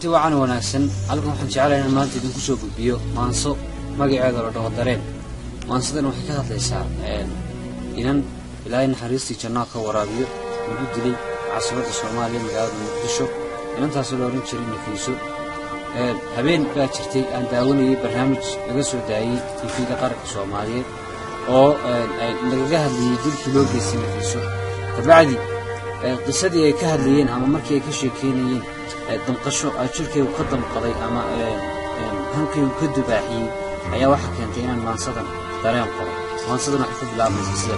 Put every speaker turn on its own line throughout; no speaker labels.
kulanti wacan wanaagsan halkan waxaan jeclahay inaan maanta idinku soo gudbiyo maanso magaceeda la dhaho dareen maansadan waxay ka hadlaysaa inan ilaahay naxariistii jannaa ka waraabiyo lagu dilay caasimada soomaaliya magaalada muqdisho inantaasoo la odhan jiray nafiiso habeen baa jirtay aan daawanayay barnaamij laga soo daayey tifiga qaranka soomaaliyeed oo lagaga hadlayey dilkii loo geystay nafiiso kabacdi qisadii ay ka hadlayeen ama markii ay ka sheekeynayeen damqasho jirkaygu ka damqaday ama hankaygu ka dubaaxiyey ayaa waxaa keentay inaan maansadan dareen qoro maansadan waxay ku bilaabaysa sida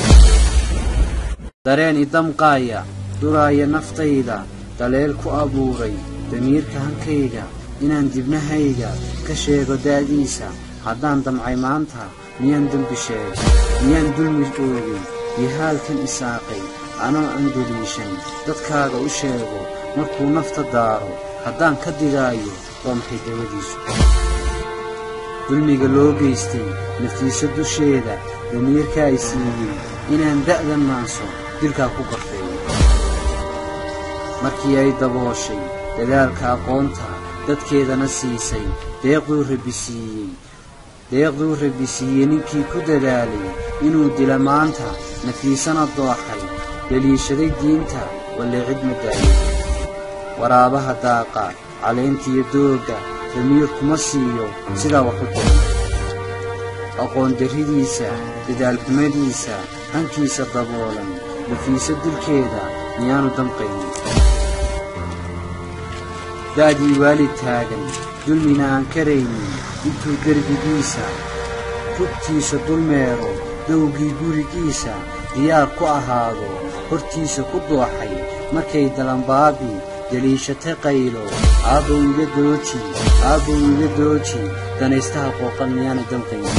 dareen idamqaaya duraaya naftayda daleel ku abuuray damiirka hankayga inaan dibnahayga ka sheego da'diisa haddaan damcay maanta miyaan dembi sheegay miyaan dulmi oogay yihaalkan isaaqay anoo aan deliishan dadkaaga u sheego markuu nafta daaro haddaan ka digaayo waa maxay dawadiisu dulmiga loo geystay nafiiso dusheeda damiirka ay siiyey inaan da'dan maanso dilkaa ku garfeeyo markii ay dabooshay dadaalka aqoonta dadkeedana siisay deeqduu rabbi siiyey deeqduu rabbi siiyey ninkii ku dadaalay inuu dila maanta nafiisana dooxay deliishaday diinta walle cid ma daayo waraabaha daaqa caleyntiyo doogga damiir kuma siiyo sidaa wax u diro aqoon darridiisa dadaalxumadiisa hankiisa daboolan nafiiso dilkeeda miyaanu damqaynin da'dii waalid taagan dulmina aan karaynin intuu derbigiisa rugtiisa dulmeero dowgii gurigiisa diyaar ku ahaado hortiisa ku dooxay markay dalanbaabi deliishatay qaylo aabbow iga dooji aabbow iga dooji danaystaha qooqan miyaana damqaynin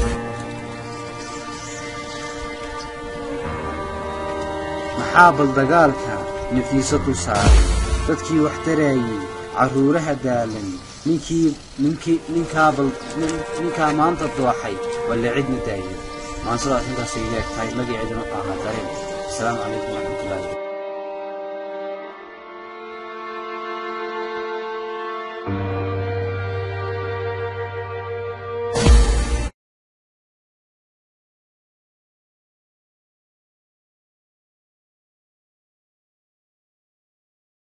maxaa bal dagaalka nafiiso dul saaray dadkii wax taraayey carruuraha daalan ninkii ninkii ninkaa bal ninkaa maanta dooxay walle cid ma daayo maansadaas intaasay leeg tahay magaceeduna wuxuu ahaa dareen asalaamu calaykum waraxmatullaahi
thank you